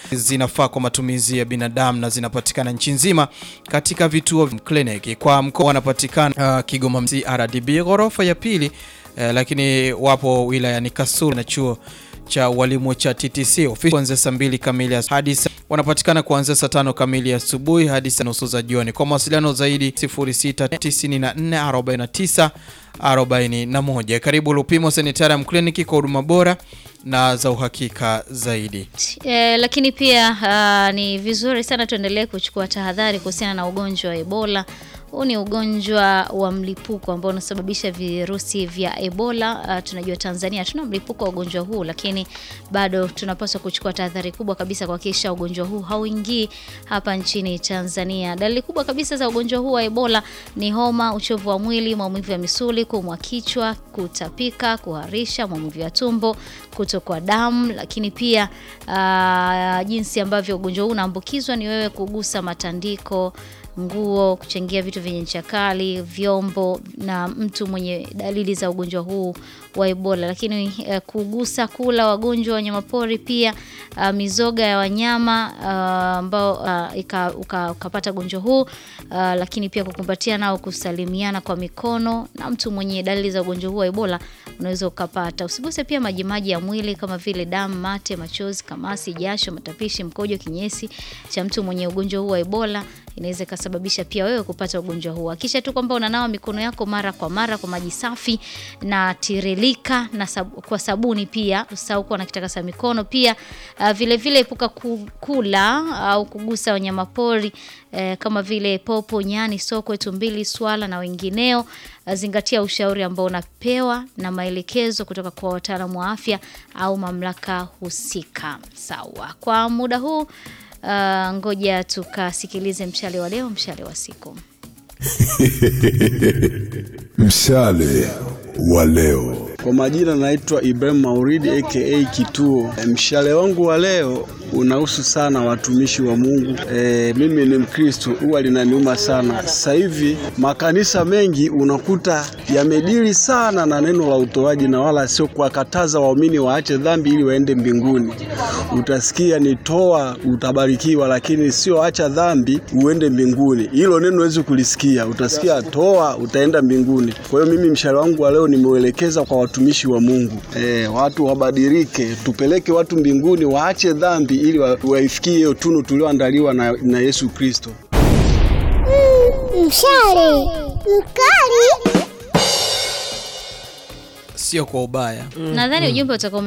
zinafaa kwa matumizi ya binadamu na zinapatikana nchi nzima katika vituo vya kliniki. Kwa mkoa wanapatikana uh, Kigoma CRDB ghorofa ya pili uh, lakini wapo wilayani Kasulu na chuo cha walimu cha TTC ofisi kuanzia saa mbili kamili hadi wanapatikana kuanzia saa tano kamili asubuhi hadi saa nusu za jioni. Kwa mawasiliano zaidi 069449 41. Karibu Lupimo Sanitarium Clinic kwa huduma bora na za uhakika zaidi. E, lakini pia uh, ni vizuri sana tuendelee kuchukua tahadhari kuhusiana na ugonjwa wa Ebola. Huu ni ugonjwa wa mlipuko ambao unasababisha virusi vya Ebola. Uh, tunajua Tanzania tuna mlipuko wa ugonjwa huu, lakini bado tunapaswa kuchukua tahadhari kubwa kabisa kuhakikisha ugonjwa huu hauingii hapa nchini Tanzania. Dalili kubwa kabisa za ugonjwa huu wa Ebola ni homa, uchovu wa mwili, maumivu ya misuli, kuumwa kichwa, kutapika, kuharisha, maumivu ya tumbo, kutokwa damu, lakini pia uh, jinsi ambavyo ugonjwa huu unaambukizwa ni wewe kugusa matandiko nguo, kuchangia vitu vyenye ncha kali, vyombo na mtu mwenye dalili za ugonjwa huu wa Ebola. Lakini uh, kugusa, kula wagonjwa wanyamapori, pia uh, mizoga ya wanyama ambao uh, uh, ukapata ugonjwa huu uh, lakini pia kukumbatia nao, kusalimiana kwa mikono na mtu mwenye dalili za ugonjwa huu wa Ebola unaweza ukapata. Usiguse pia majimaji ya mwili kama vile damu, mate, machozi, kamasi, jasho, matapishi, mkojo, kinyesi cha mtu mwenye ugonjwa huu wa Ebola inaweza ikasababisha pia wewe kupata ugonjwa huu. Hakikisha tu kwamba unanawa mikono yako mara kwa mara kwa maji safi na tiririka na sab kwa sabuni pia. Usahau kuwa na kitakasa mikono pia. Uh, vile vile epuka kula au uh, kugusa wanyamapori uh, kama vile popo, nyani, sokwe, tumbili, swala na wengineo. Uh, zingatia ushauri ambao unapewa na maelekezo kutoka kwa wataalamu wa afya au mamlaka husika. Sawa. Kwa muda huu Uh, ngoja tukasikilize mshale wa leo, mshale wa siku. Mshale wa leo. Kwa majina naitwa Ibrahim Mauridi aka Kituo. E, mshale wangu wa leo unahusu sana watumishi wa Mungu. E, mimi ni Mkristo, huwa linaniuma sana. Sasa hivi makanisa mengi unakuta yamedili sana na neno la utoaji na wala sio kuwakataza waumini waache dhambi ili waende mbinguni. Utasikia ni toa utabarikiwa, lakini sio acha dhambi uende mbinguni. Hilo neno huwezi kulisikia. Utasikia toa utaenda mbinguni. Kwa hiyo mimi mshale wangu wa leo nimeuelekeza kwa watumishi wa Mungu. E, watu wabadilike, tupeleke watu mbinguni, waache dhambi ili waifikie hiyo tunu tulioandaliwa na, na Yesu Kristo. Mm, mshale mkali, sio kwa ubaya. Nadhani ujumbe utakuwa